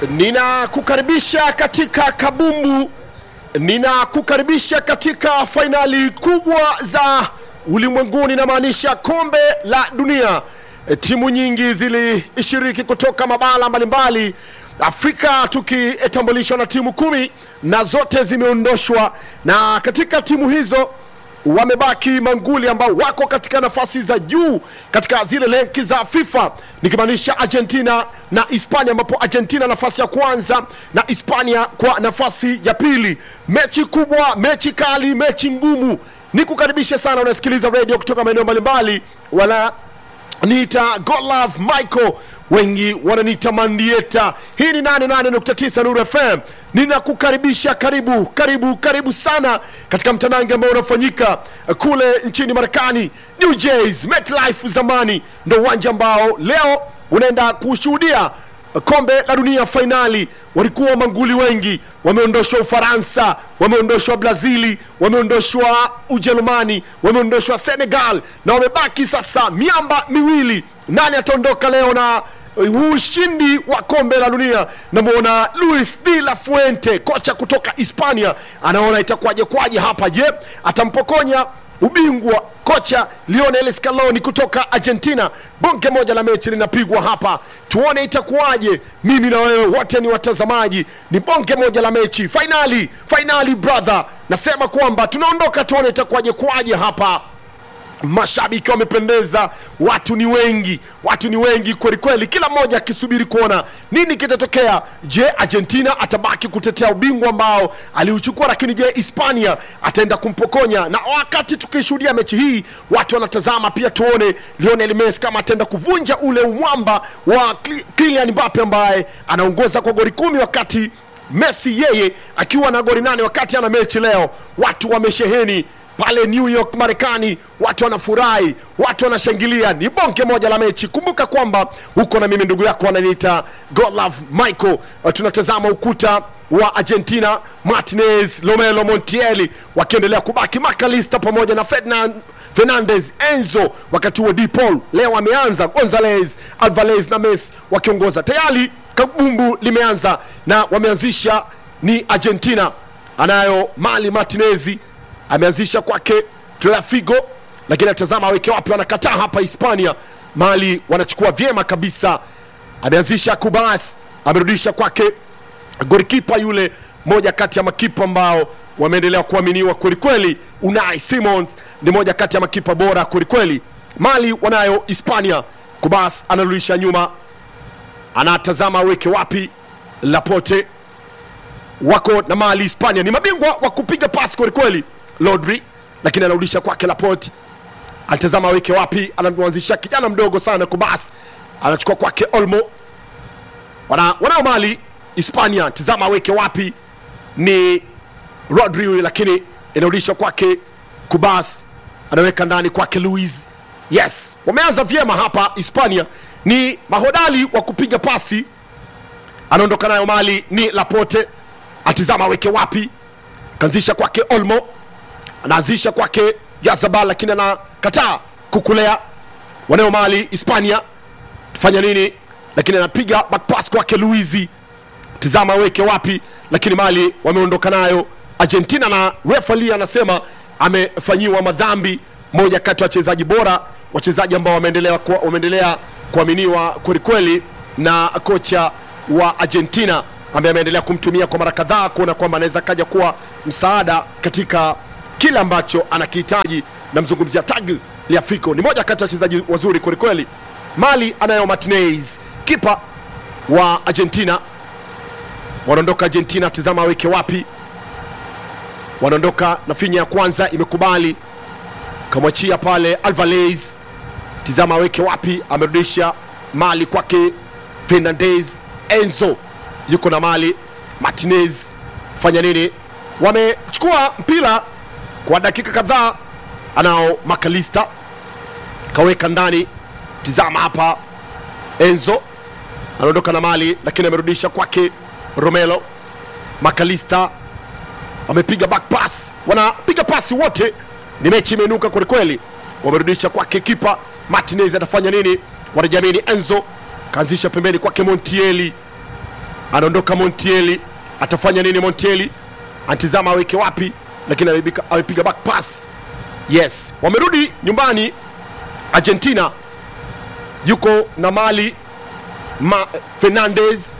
Ninakukaribisha katika kabumbu, ninakukaribisha katika fainali kubwa za ulimwenguni, namaanisha kombe la dunia. E, Timu nyingi zilishiriki kutoka mabara mbalimbali Afrika, tukitambulishwa na timu kumi na zote zimeondoshwa, na katika timu hizo wamebaki manguli ambao wako katika nafasi za juu katika zile lenki za FIFA nikimaanisha Argentina na Hispania, ambapo Argentina nafasi ya kwanza na Hispania kwa nafasi ya pili. Mechi kubwa, mechi kali, mechi ngumu. Nikukaribishe sana, unasikiliza radio kutoka maeneo mbalimbali, wala niita Godlove Michael, wengi wananiita Mandieta. Hii ni 88.9 Nuru FM. Ninakukaribisha, karibu karibu karibu sana katika mtanange ambao unafanyika kule nchini Marekani, New Jersey, MetLife zamani, ndo uwanja ambao leo unaenda kushuhudia kombe la dunia fainali. Walikuwa manguli wengi, wameondoshwa Ufaransa, wameondoshwa Brazili, wameondoshwa Ujerumani, wameondoshwa Senegal na wamebaki sasa miamba miwili. Nani ataondoka leo na huu ushindi wa kombe la dunia? Namwona Luis de la Fuente, kocha kutoka Hispania, anaona itakuwaje kwaje hapa. Je, atampokonya ubingwa kocha Lionel Scaloni kutoka Argentina. Bonge moja la mechi linapigwa hapa, tuone itakuwaje. Mimi na wewe wote ni watazamaji, ni bonge moja la mechi, fainali fainali brother. Nasema kwamba tunaondoka, tuone itakuwaje kwaje hapa. Mashabiki wamependeza, watu ni wengi, watu ni wengi kweli kweli, kila mmoja akisubiri kuona nini kitatokea. Je, Argentina atabaki kutetea ubingwa ambao aliuchukua, lakini je, Hispania ataenda kumpokonya? Na wakati tukishuhudia mechi hii, watu wanatazama pia, tuone Lionel Messi kama ataenda kuvunja ule umwamba wa Kylian Mbappe ambaye anaongoza kwa goli kumi wakati Messi yeye akiwa na goli nane wakati ana mechi leo. Watu wamesheheni pale New York Marekani, watu wanafurahi, watu wanashangilia. Ni bonge moja la mechi. Kumbuka kwamba huko na mimi ndugu yako ananiita Godlove Michael. Uh, tunatazama ukuta wa Argentina, Martinez, Romelu Montiel wakiendelea kubaki, Makalista pamoja na Ferdinand Fernandez, Enzo, wakati huo De Paul leo ameanza, Gonzalez, Alvarez na Messi wakiongoza tayari. Kabumbu limeanza na wameanzisha ni Argentina, anayo Mali Martinezi ameanzisha kwake Trafigo, lakini atazama aweke wapi, wanakataa hapa Hispania. Mali wanachukua vyema kabisa, ameanzisha Kubas, amerudisha kwake golikipa yule, moja kati ya makipa ambao wameendelea kuaminiwa kwelikweli. Unai Simons ni moja kati ya makipa bora kwelikweli. Mali wanayo Hispania, Kubas anarudisha nyuma, anatazama aweke wapi, Laporte wako na Mali. Hispania ni mabingwa wa kupiga pasi kwelikweli Rodri lakini anarudisha kwake Laporte, anatazama aweke wapi, anamwanzisha kijana mdogo sana Kubas, anachukua kwake Olmo. Wana, wanao Mali Hispania, tazama aweke wapi, ni Rodri huyu, lakini inarudisha kwake Kubas, anaweka ndani kwake Luis. Yes, wameanza vyema hapa Hispania, ni mahodali wa kupiga pasi. Anaondoka nayo Mali ni Laporte, atizama aweke wapi, kaanzisha kwake Olmo anaanzisha kwake Yazabal lakini anakataa kukulea. Wanao Mali Hispania fanya nini? Lakini anapiga back pass kwake Luizi, tizama weke wapi, lakini Mali wameondoka nayo. Argentina na refali anasema amefanyiwa madhambi, moja kati ya wachezaji bora, wachezaji ambao wameendelea kuwa, wameendelea kuaminiwa kwelikweli na kocha wa Argentina ambaye ameendelea kumtumia kwa mara kadhaa kuona kwamba anaweza kaja kuwa msaada katika kile ambacho anakihitaji. Namzungumzia Tagliafico, ni moja kati ya wachezaji wazuri kwelikweli. Mali anayo Martinez, kipa wa Argentina. Wanaondoka Argentina, tizama aweke wapi, wanaondoka na finya ya kwanza imekubali, kamwachia pale Alvarez, tizama aweke wapi, amerudisha Mali kwake Fernandez. Enzo yuko na Mali, Martinez fanya nini? Wamechukua mpira kwa dakika kadhaa, anao Makalista kaweka ndani. Tizama hapa, Enzo anaondoka na Mali, lakini amerudisha kwake Romelo. Makalista wamepiga back pass, wanapiga pasi wote, ni mechi imeinuka kwelikweli. Wamerudisha kwake kipa Martinez, atafanya nini? Wanajamini Enzo kaanzisha pembeni kwake Montieli, anaondoka montieli atafanya nini montieli antizama aweke wapi lakini amepiga- amepiga back pass yes wamerudi nyumbani argentina yuko na mali ma fernandez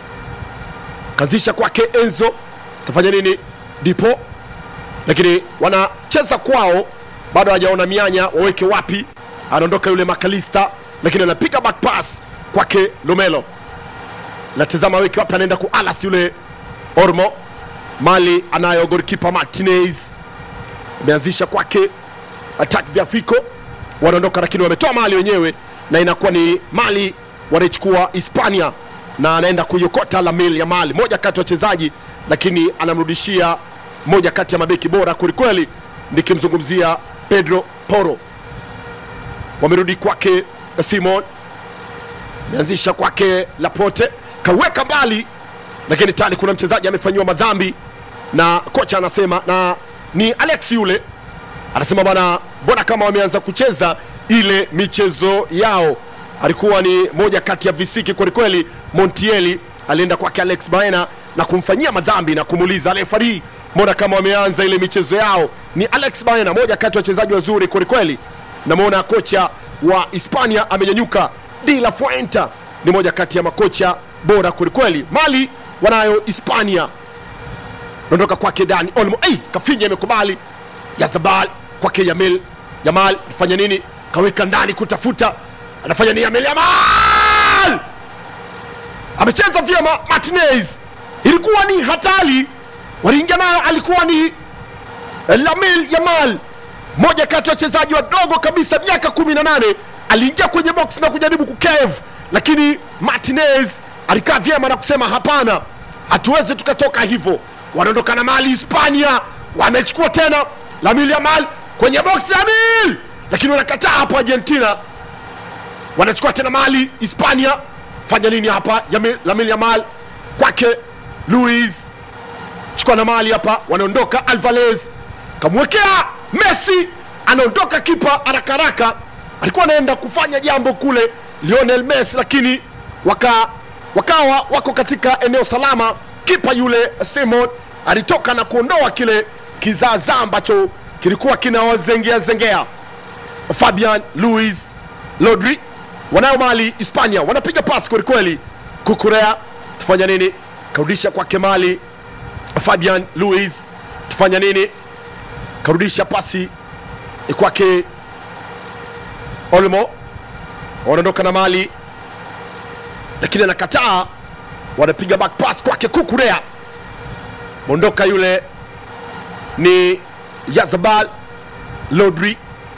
kazisha kwake enzo atafanya nini dipo lakini wanacheza kwao bado hawajaona mianya waweke wapi anaondoka yule makalista lakini anapiga back pass kwake lomelo natazama aweke wapi anaenda ku alas yule ormo mali anayo golikipa martinez ameanzisha kwake attack vya fiko wanaondoka lakini wametoa mali wenyewe na inakuwa ni mali wanaichukua hispania na anaenda kuiokota lamil ya mali moja kati ya wachezaji lakini anamrudishia moja kati ya mabeki bora kwelikweli nikimzungumzia pedro poro wamerudi kwake simon ameanzisha kwake lapote kaweka mbali lakini tani kuna mchezaji amefanyiwa madhambi na kocha anasema na ni alex yule anasema bwana mbona kama wameanza kucheza ile michezo yao alikuwa ni moja kati ya visiki kwelikweli montieli alienda kwake alex baena na kumfanyia madhambi na kumuuliza refari mbona kama wameanza ile michezo yao ni alex baena moja kati ya wachezaji wazuri kwelikweli namwona kocha wa hispania amenyanyuka de la fuenta ni moja kati ya makocha bora kwelikweli mali wanayo hispania naondoka kwake dani olmo hey, kafinya imekubali yazabal kwake yamil yamal fanya nini kaweka ndani kutafuta anafanya nini yamil yamal amecheza vyema martinez ilikuwa ni hatari waliingia nayo alikuwa ni eh, lamil yamal moja kati ya wachezaji wadogo kabisa miaka 18 aliingia kwenye box na kujaribu kukev lakini martinez alikaa vyema na kusema hapana hatuwezi tukatoka hivyo wanaondoka na mali hispania wamechukua tena lamil yamal kwenye box lamil lakini wanakataa hapo argentina wanachukua tena mali hispania fanya nini hapa Yamil- lamil yamal kwake luis chukua na mali hapa wanaondoka alvarez kamwekea messi anaondoka kipa haraka haraka alikuwa anaenda kufanya jambo kule lionel messi lakini waka, wakawa wako katika eneo salama kipa yule simon alitoka na kuondoa kile kizaazaa ambacho kilikuwa kinawazengea zengea fabian luis lodri wanayo mali hispania wanapiga pasi kwelikweli kukurea tufanya nini karudisha kwake mali fabian luis tufanya nini karudisha pasi kwake olmo wanaondoka na mali lakini anakataa wanapiga back pass kwake kukurea mondoka yule ni yazabal lodri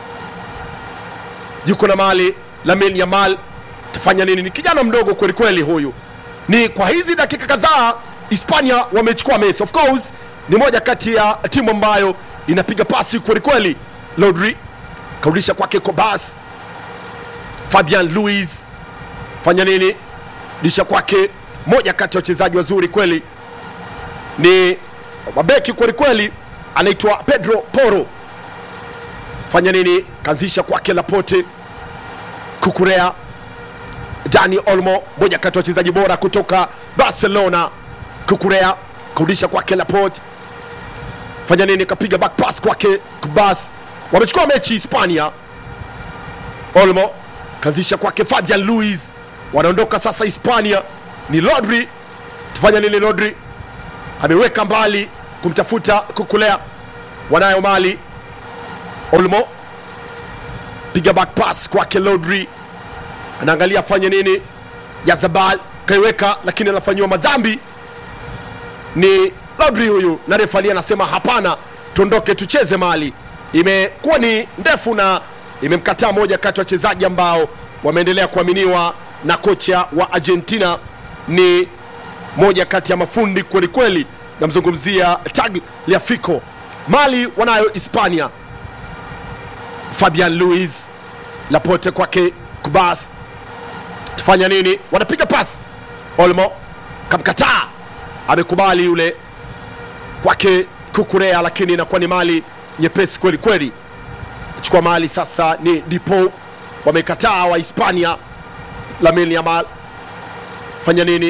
yuko na mali lamin yamal tafanya nini ni kijana mdogo kwelikweli huyu ni kwa hizi dakika kadhaa hispania wamechukua messi of course ni moja kati ya timu ambayo inapiga pasi kwelikweli lodri karudisha kwake kobas fabian luis fanya nini disha kwake moja kati ya wachezaji wazuri kweli ni mabeki kwelikweli anaitwa pedro poro fanya nini kaanzisha kwake lapote kukurea dani olmo moja kati ya wachezaji bora kutoka barcelona kukurea karudisha kwake lapote fanya nini kapiga back pass kwake kubas wamechukua mechi hispania olmo kaanzisha kwake fabian luis wanaondoka sasa hispania ni lodri tufanya nini lodri ameweka mbali kumtafuta kukulea wanayo mali olmo piga back pass kwake lodri anaangalia afanye nini yazabal kaiweka lakini anafanyiwa madhambi ni lodri huyu na refali anasema hapana tuondoke tucheze mali imekuwa ni ndefu na imemkataa moja kati ya wachezaji ambao wameendelea kuaminiwa na kocha wa argentina ni moja kati ya mafundi kwelikweli namzungumzia tagliafico mali wanayo hispania fabian luis lapote kwake kubas tufanya nini wanapiga pas olmo kamkataa amekubali yule kwake kukurea lakini inakuwa ni mali nyepesi kweli kweli chukua mali sasa ni dipo wamekataa wa hispania lamin yamal fanya nini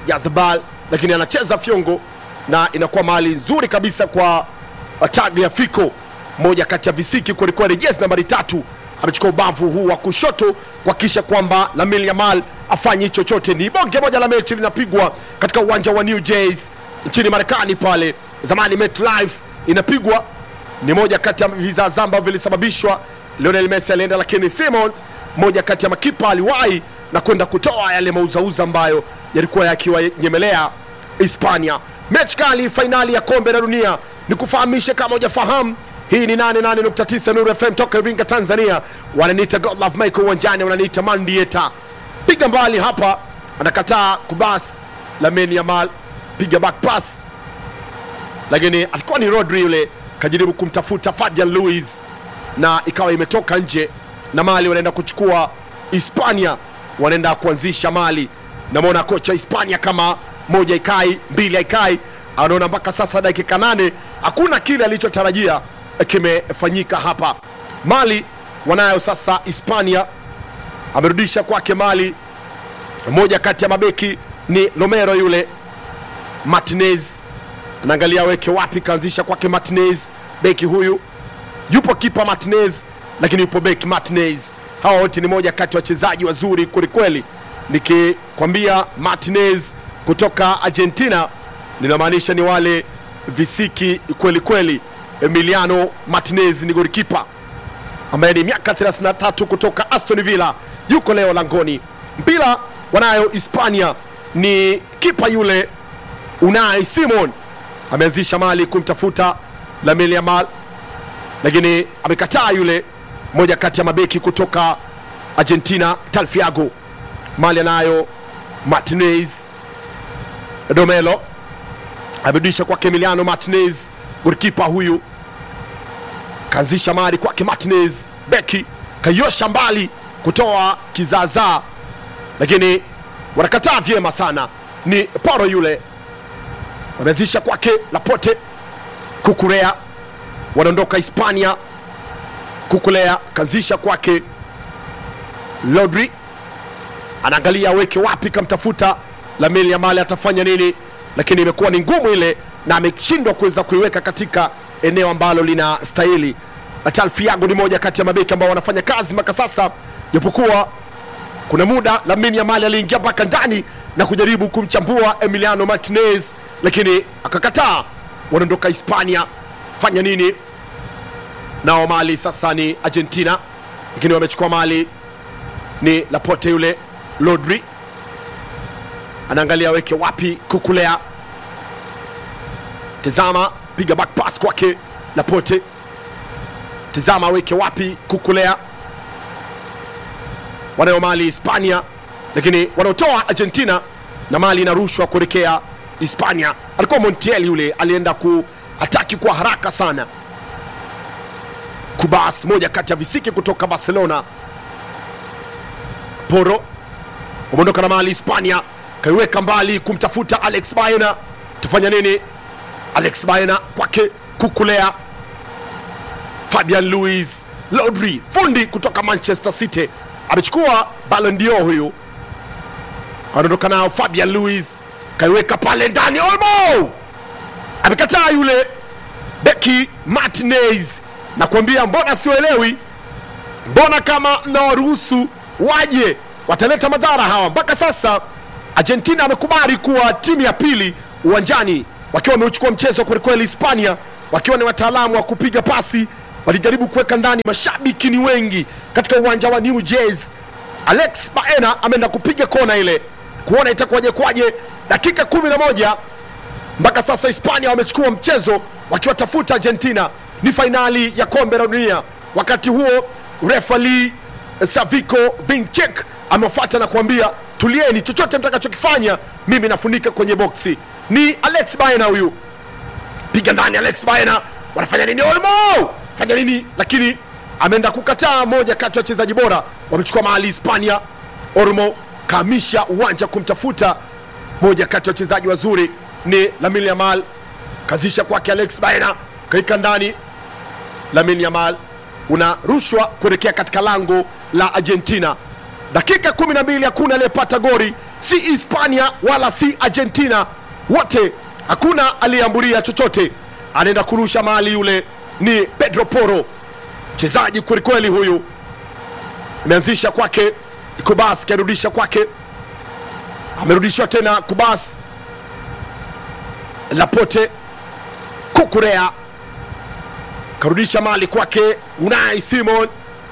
Yazbal, lakini anacheza fyongo na inakuwa mahali nzuri kabisa kwa Tagliafico, moja kati ya visiki kwelikweli. Jezi nambari tatu amechukua ubavu huu wa kushoto kuhakikisha kwamba Lamine Yamal afanye chochote. Ni bonge moja la mechi linapigwa katika uwanja wa New Jersey nchini Marekani pale zamani MetLife inapigwa. Ni moja kati ya vizaazaa ambavyo vilisababishwa Lionel Messi alienda, lakini Simons moja kati ya makipa aliwahi na kwenda kutoa yale mauzauza ambayo yalikuwa yakiwanyemelea Hispania. Mechi kali, fainali ya kombe la dunia. Ni kufahamishe kama hujafahamu, hii ni 88.9 Nuru FM toka Iringa, Tanzania. Wananiita Godlove Michael uwanjani, wananiita Mandieta. Piga mbali hapa, anakataa kubas. Lamine Yamal piga back pass, lakini alikuwa ni Rodri yule, kajaribu kumtafuta Fabian Luiz na ikawa imetoka nje, na Mali wanaenda kuchukua Hispania, wanaenda kuanzisha Mali. Namwona kocha Hispania kama moja ikai mbili haikai, anaona mpaka sasa dakika nane hakuna kile alichotarajia kimefanyika hapa. Mali wanayo sasa, Hispania amerudisha kwake Mali. Moja kati ya mabeki ni Romero yule Martinez anaangalia aweke wapi, kaanzisha kwake Martinez. Beki huyu yupo kipa Martinez, lakini yupo beki Martinez. Hawa wote ni moja kati ya wachezaji wazuri kwelikweli. Nikikwambia Martinez kutoka Argentina, ninamaanisha ni wale visiki kweli kweli. Emiliano Martinez ni golikipa ambaye ni miaka 33 kutoka Aston Villa, yuko leo langoni. Mpira wanayo Hispania, ni kipa yule Unai Simon ameanzisha mali kumtafuta Lamine Yamal, lakini amekataa yule moja kati ya mabeki kutoka Argentina Talfiago. Mali anayo Martinez, Domelo amerudisha kwake Emiliano Martinez, golikipa huyu kaanzisha mali kwake Martinez, beki kaiosha mbali kutoa kizaazaa, lakini wanakataa vyema sana. Ni Poro yule wameanzisha kwake Lapote, Kukurea wanaondoka Hispania. Kukulea kaanzisha kwake Rodri, anaangalia aweke wapi, kamtafuta Lamine Yamal atafanya nini, lakini imekuwa ni ngumu ile na ameshindwa kuweza kuiweka katika eneo ambalo lina stahili. Talfiago ni moja kati ya mabeki ambao wanafanya kazi mpaka sasa, japokuwa kuna muda Lamine Yamal aliingia mpaka ndani na kujaribu kumchambua Emiliano Martinez, lakini akakataa. Wanaondoka Hispania, fanya nini nao? Mali sasa ni Argentina, lakini wamechukua mali ni Lapote yule. Rodri anaangalia aweke wapi, Kukulea tazama, piga back pass kwake Lapote, tazama aweke wapi, Kukulea wanayo mali Hispania, lakini wanaotoa Argentina na mali inarushwa kuelekea Hispania. Alikuwa Montiel yule alienda kuataki kwa haraka sana. Kubas, moja kati ya visiki kutoka Barcelona. Poro umeondoka na mali Hispania, kaiweka mbali kumtafuta Alex Baena. Tufanya nini? Alex Baena kwake Kukulea, Fabian Luiz, Rodri fundi kutoka Manchester City amechukua Ballon d'Or huyu, anaondoka nao. Fabian Luiz kaiweka pale ndani, Olmo amekataa yule beki Martinez. Nakwambia mbona sioelewi, mbona kama mnawaruhusu waje wataleta madhara hawa. Mpaka sasa Argentina amekubali kuwa timu ya pili uwanjani, wakiwa wameuchukua mchezo kwelikweli. Hispania wakiwa ni wataalamu wa kupiga pasi walijaribu kuweka ndani, mashabiki ni wengi katika uwanja wa New Jersey. Alex Baena ameenda kupiga kona ile, kuona itakuwaje kwaje. Dakika kumi na moja mpaka sasa Hispania wamechukua mchezo wakiwatafuta Argentina. Ni fainali ya kombe la dunia. Wakati huo refali Saviko Vinchek amefuata na kuambia tulieni, chochote mtakachokifanya mimi nafunika kwenye boksi. Ni Alex Baena huyu, piga ndani. Alex Baena wanafanya nini? Olmo fanya nini? Lakini ameenda kukataa. Moja kati ya wachezaji bora wamechukua mahali Hispania. Olmo kaamisha uwanja kumtafuta moja kati ya wachezaji wazuri ni Lamine Yamal, kazisha kwake Alex Baena, kaika ndani. Lamine Yamal unarushwa kuelekea katika lango la Argentina. Dakika 12 hakuna aliyepata gori. si hispania wala si argentina wote hakuna aliyeambulia chochote anaenda kurusha mali yule ni pedro poro mchezaji kwelikweli huyu imeanzisha kwake kubas karudisha kwake amerudishwa tena kubas lapote kukurea karudisha mali kwake unai simon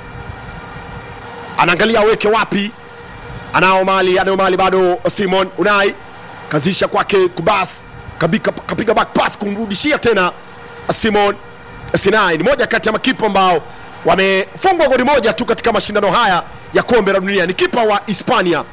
anaangalia aweke wapi anao mali anayo mali bado simon unai kazisha kwake kubas kabika, kapiga back pass kumrudishia tena simon sinai ni moja kati ya makipa ambao wamefungwa goli moja tu katika mashindano haya ya kombe la dunia ni kipa wa hispania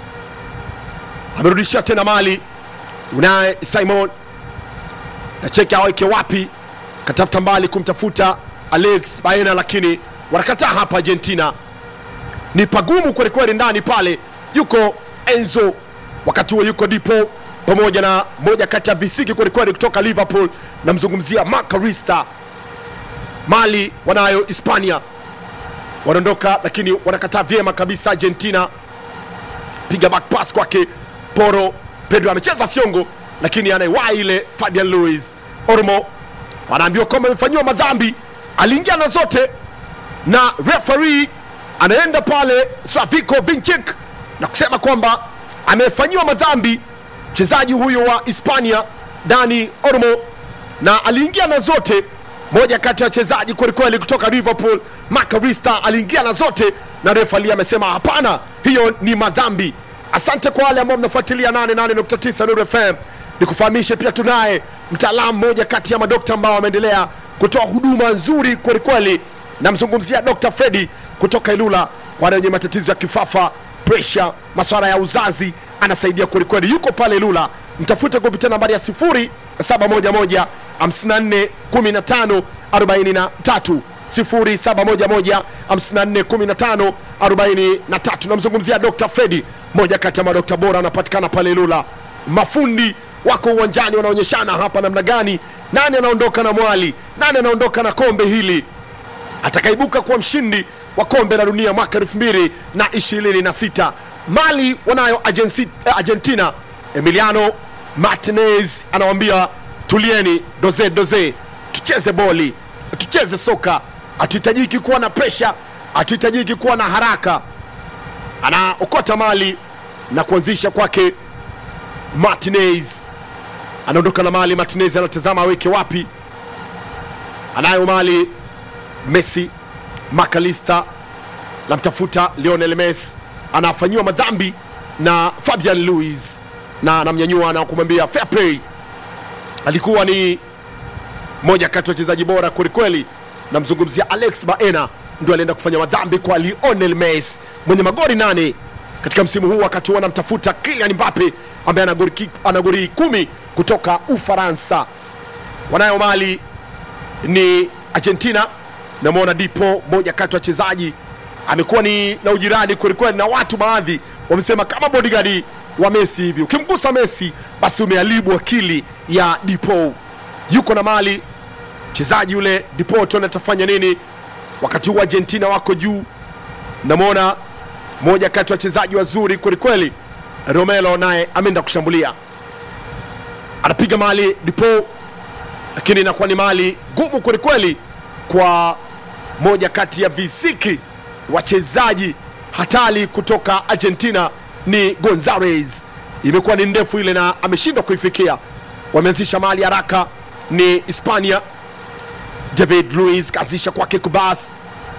amerudishia tena mali unaye simon na cheki aweke wapi katafuta mbali kumtafuta alex baena lakini wanakataa hapa argentina ni pagumu kwelikweli ndani pale yuko enzo wakati huo yuko dipo pamoja na moja kati ya visiki kwelikweli kutoka liverpool namzungumzia macarista mali wanayo hispania wanaondoka lakini wanakataa vyema kabisa argentina piga back pass kwake poro pedro amecheza fyongo lakini anaiwaa ile fabian louis ormo anaambiwa kwamba amefanyiwa madhambi aliingia na zote na referi anaenda pale slaviko vinchik na kusema kwamba amefanyiwa madhambi mchezaji huyo wa hispania dani ormo na aliingia na zote moja kati ya wachezaji kwelikweli kutoka liverpool macarista aliingia na zote na refali amesema hapana hiyo ni madhambi asante kwa wale ambao mnafuatilia 88.9 Nuru FM nikufahamishe pia tunaye mtaalamu mmoja kati ya madokta ambao wameendelea kutoa huduma nzuri kwelikweli namzungumzia dr fredi kutoka ilula kwa wale wenye matatizo ya kifafa presha maswala ya uzazi anasaidia kwelikweli yuko pale ilula mtafute kupitia nambari ya 0711 54 15 43 0711 54 15 43 namzungumzia dr fredi moja kati ya madokta bora anapatikana pale ilula mafundi wako uwanjani wanaonyeshana hapa namna gani nani anaondoka na mwali nani anaondoka na kombe hili atakaibuka kuwa mshindi wa kombe la dunia mwaka 2026 mali wanayo Agensi, eh, argentina emiliano martinez anawambia tulieni doze doze tucheze boli tucheze soka hatuhitajiki kuwa na presha hatuhitajiki kuwa na haraka anaokota mali na kuanzisha kwake martinez anaondoka na mali martinez anatazama aweke wapi anayo mali messi makalista namtafuta lionel mes anafanyiwa madhambi na fabian louis na anamnyanyua na kumwambia fair play alikuwa ni moja kati ya wachezaji bora kwelikweli namzungumzia alex baena ndio alienda kufanya madhambi kwa lionel mes mwenye magori nane katika msimu huu wakati huu anamtafuta kilian mbape ambaye ana goli ki- ana goli kumi kutoka ufaransa wanayo mali ni argentina namwona dipo moja kati ya wachezaji amekuwa ni na ujirani kwelikweli na watu baadhi wamesema kama bodigadi wa messi hivi ukimgusa messi basi umeharibu akili ya dipo yuko na mali mchezaji yule dipo tuone atafanya nini wakati huu argentina wako juu namwona moja kati ya wachezaji wazuri kwelikweli romelo naye ameenda kushambulia anapiga mali dipo lakini inakuwa ni mali gumu kwelikweli kwa moja kati ya visiki wachezaji hatari kutoka argentina ni gonzales imekuwa ni ndefu ile na ameshindwa kuifikia wameanzisha mali haraka ni hispania david luis kaanzisha kwake kubas